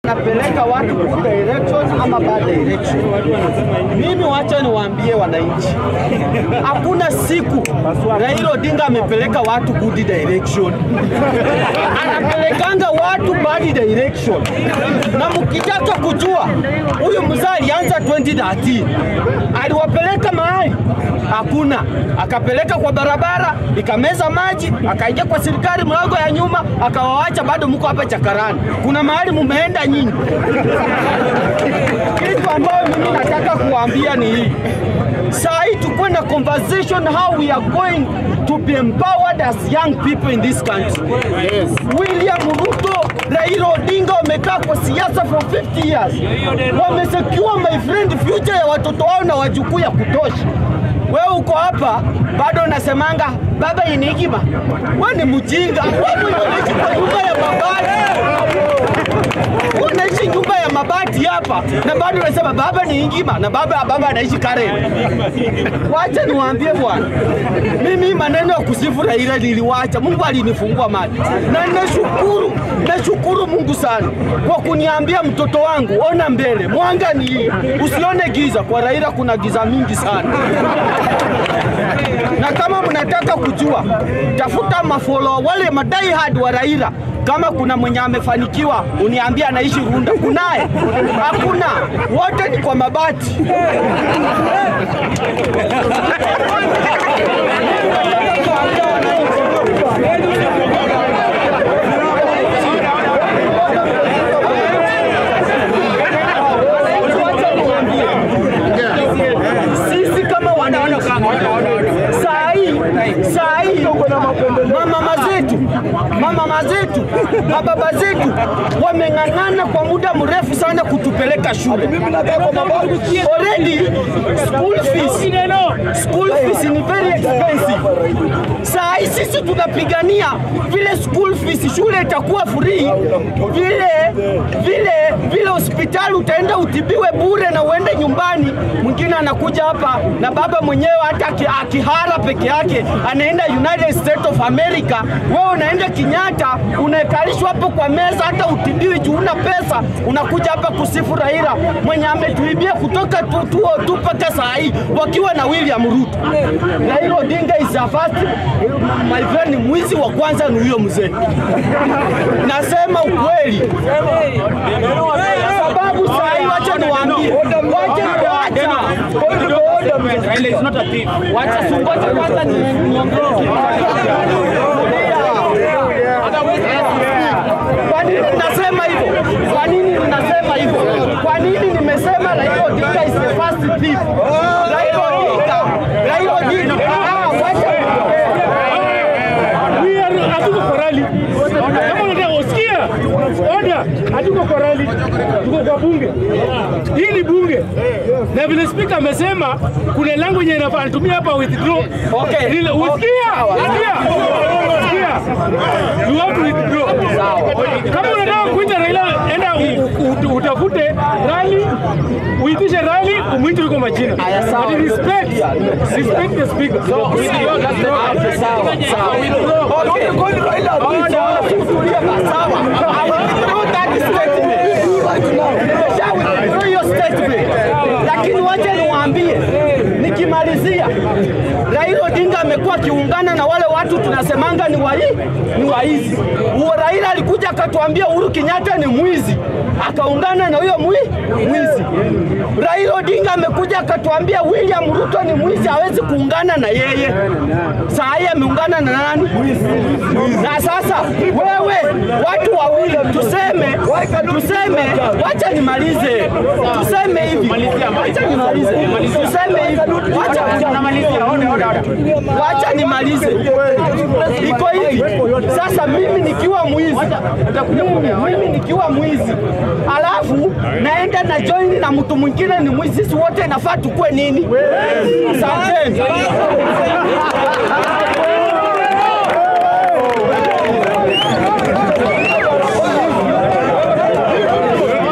anapeleka watu good direction ama bad direction. Mimi wacha niwaambie wananchi, hakuna siku Raila Odinga amepeleka watu good direction, anapelekanga watu bad direction. Na mkitaka kujua huyu mzee alianza 2013 aliwapeleka mahali hakuna, akapeleka kwa barabara ikameza maji, akaingia kwa serikali mlango ya nyuma, akawaacha bado mko hapa chakarani. Kuna mahali mumeenda nyinyi. Kitu ambayo mimi nataka kuambia ni hii saa hii tukuwe na conversation how we are going to be empowered as young people in this country. Yes. William Ruto, Raila Odinga wamekaa kwa siasa for 50 years, wamesecure my friend future ya watoto wao na wajukuu ya kutosha. Wewe uko hapa bado unasemanga baba ni hekima. Wewe ni mjinga. Wewe unaishi kwa nyumba ya mabati. Wewe unaishi nyumba ya mabati hapa na bado unasema baba ni hekima na baba baba anaishi Karen. Wacha niwaambie bwana, mimi maneno ya kusifu Raila niliwacha. Mungu alinifungua macho na nashukuru, nashukuru Mungu sana kwa kuniambia mtoto wangu, ona mbele, mwanga ni hii, usione giza. Kwa Raila kuna giza mingi sana na kama mnataka kujua, tafuta mafolo wale madai hard wa Raila. Kama kuna mwenye amefanikiwa uniambie anaishi Runda, kunaye? Hakuna, wote ni kwa mabati. Sisi kama wananchi saa hii saa hii mamama zetu mamama zetu mababa zetu wameng'ang'ana kwa muda mrefu sana kutupeleka shule. Already school fees, school fees ni very expensive. Saa hii sisi tunapigania vile school fees shule itakuwa free, vile vile vile hospitali utaenda utibiwe bure na uende nyumbani. Mwingine anakuja hapa na baba mwenyewe hata aki- akihara peke yake anaenda United States of America, wewe unaenda Kenyatta unaekalishwa hapo kwa meza, hata utibiwi juu una pesa, unakuja hapa kusifu Raila mwenye ametuibia kutoka tu- tuo tu mpaka saa hii wakiwa na William Ruto. Raila Odinga is a first, my friend, mwizi wa kwanza ni huyo mzee. Nasema ukweli sababu saa hii, wacha niwaambie, wacha wacha Raila is not a thief. Wacha sungoje kwanza ni niongee. Kwa nini ninasema hivyo? Kwa nini ninasema hivyo? Kwa nini nimesema Raila Odinga is the first thief? Raila Odinga, Raila Odinga, ah, wacha We are hatuko kwa rally. Kama unataka usikia, oda, hatuko kwa rally, tuko kwa bunge. Hii ni bunge, na vile spika amesema kuna lango yenye inafaa anatumia hapa withdraw. Okay. Lile usikia, usikia, usikia, you have to withdraw. Kama unataka kuita Raila, enda u- u- utafute rally, uitishe rally, umwite yuko majina. Aya, sawa. But respect, respect the speaker. Okay, sawa, sawa. Okay. Order. Tulia basi, sawa. I will withdraw that statement. Nimesha withdraw hiyo statement. Lakini wacha niwaambie nikimalizia, Raila Odinga amekuwa akiungana na wale watu tunasemanga ni wai, ni waizi. Huo Raila alikuja akatuambia Uhuru Kenyatta ni mwizi, akaungana na huyo mwi, mwizi. Raila Odinga amekuja akatuambia William Ruto ni mwizi, hawezi kuungana na yeye. Saa hii ameungana na nani? Na sasa wewe, watu wawili tuseme, tuseme, wacha nimalize, tuseme hivi, wacha nimalize, tuseme hivi, wacha namalizia, wacha nimalize. Iko hivi sasa, mimi nikiwa mwizi, mimi, mimi nikiwa mwizi, alafu naenda na join na mtu mwingine ni mwizi, sisi wote nafaa tukue nini? Asanteni.